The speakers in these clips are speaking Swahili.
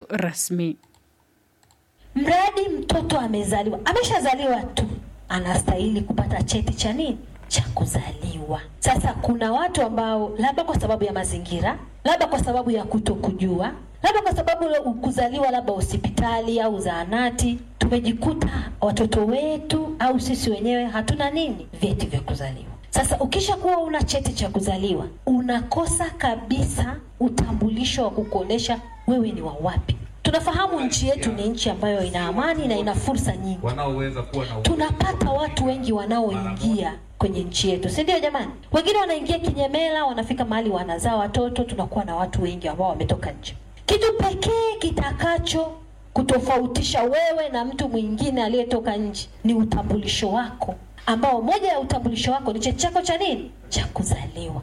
rasmi. Mradi mtoto amezaliwa, ameshazaliwa tu, anastahili kupata cheti cha nini? Cha kuzaliwa. Sasa kuna watu ambao labda kwa sababu ya mazingira, labda kwa sababu ya kutokujua, labda kwa sababu kuzaliwa labda hospitali au zahanati, tumejikuta watoto wetu au sisi wenyewe hatuna nini, vyeti vya kuzaliwa. Sasa ukisha kuwa una cheti cha kuzaliwa, unakosa kabisa utambulisho wa kukuonesha wewe ni wa wapi. Tunafahamu nchi yetu ni nchi ambayo ina amani na ina fursa nyingi. wanaoweza kuwa na Tunapata watu wengi wanaoingia kwenye nchi yetu, si ndio jamani? Wengine wanaingia kinyemela, wanafika mahali wanazaa watoto, tunakuwa na watu wengi ambao wametoka nje. Kitu pekee kitakacho kutofautisha wewe na mtu mwingine aliyetoka nje ni utambulisho wako, ambao moja ya utambulisho wako ni cheti chako cha nini, cha kuzaliwa.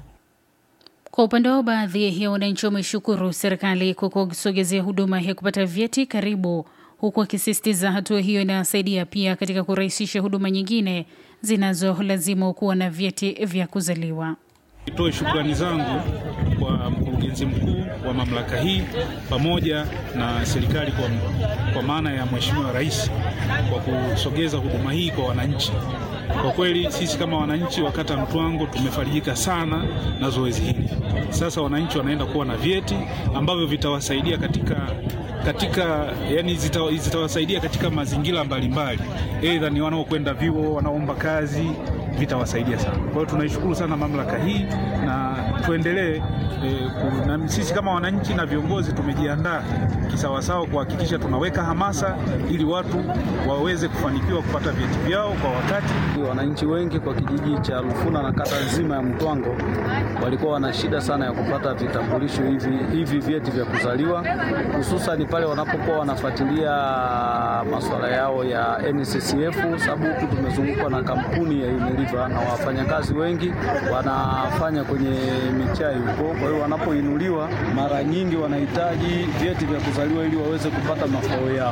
Kwa upande wao, baadhi ya wananchi wameshukuru serikali kwa kusogezea huduma ya kupata vyeti karibu, huku wakisisitiza hatua hiyo inasaidia pia katika kurahisisha huduma nyingine zinazolazimu kuwa na vyeti vya kuzaliwa. Nitoe shukrani zangu kwa mkurugenzi mkuu wa mamlaka hii pamoja na serikali kwa, kwa maana ya Mheshimiwa Rais kwa kusogeza huduma hii kwa wananchi. Kwa kweli sisi kama wananchi wa kata Mtwango tumefarijika sana na zoezi hili. Sasa wananchi wanaenda kuwa na vyeti ambavyo vitawasaidia katika katika yani zita, zitawasaidia katika mazingira mbalimbali, aidha ni wanaokwenda vyuo, wanaomba kazi, vitawasaidia sana. Kwa hiyo tunaishukuru sana mamlaka hii na tuendelee e, na sisi kama wananchi na viongozi tumejiandaa kisawasawa kuhakikisha tunaweka hamasa ili watu waweze kufanikiwa kupata vyeti vyao kwa wakati. Wananchi wengi kwa kijiji cha Rufuna na kata nzima ya Mtwango walikuwa wana shida sana ya kupata vitambulisho hivi hivi vyeti vya kuzaliwa, hususan pale wanapokuwa wanafuatilia masuala yao ya NSSF, sababu huku tumezungukwa na kampuni ya Unilever na wafanyakazi wengi wanafanya kwenye michai huko. Kwa hiyo wanapoinuliwa, mara nyingi wanahitaji vyeti vya kuzaliwa ili waweze kupata mafao yao.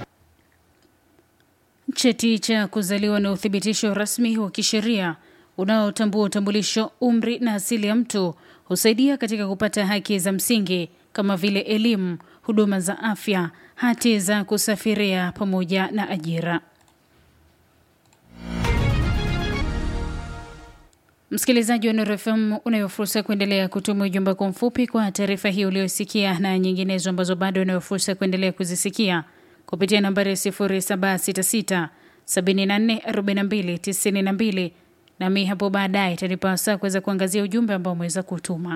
Cheti cha kuzaliwa na uthibitisho rasmi wa kisheria unaotambua utambulisho, umri na asili ya mtu husaidia katika kupata haki za msingi kama vile elimu, huduma za afya, hati za kusafiria pamoja na ajira. Msikilizaji wa Nuru FM, unayo fursa ya kuendelea kutuma ujumbe kwa mfupi kwa taarifa hii uliyosikia na nyinginezo ambazo bado unayo fursa ya kuendelea kuzisikia kupitia nambari ya 0766 74 42 92 nami hapo baadaye itanipa wasaa kuweza kuangazia ujumbe ambao umeweza kutuma.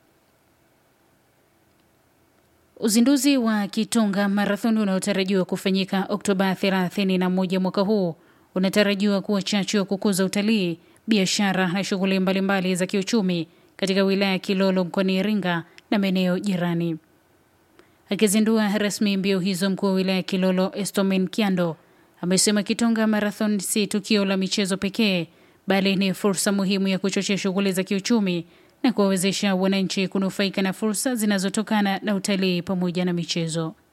Uzinduzi wa Kitonga Marathon unaotarajiwa kufanyika Oktoba 31 mwaka huu unatarajiwa kuwa chachu ya kukuza utalii, biashara na shughuli mbalimbali za kiuchumi katika wilaya ya Kilolo mkoani Iringa na maeneo jirani. Akizindua rasmi mbio hizo, mkuu wa wilaya ya Kilolo Estomin Kiando amesema Kitonga Marathon si tukio la michezo pekee, bali ni fursa muhimu ya kuchochea shughuli za kiuchumi na kuwawezesha wananchi kunufaika na fursa zinazotokana na utalii pamoja na michezo.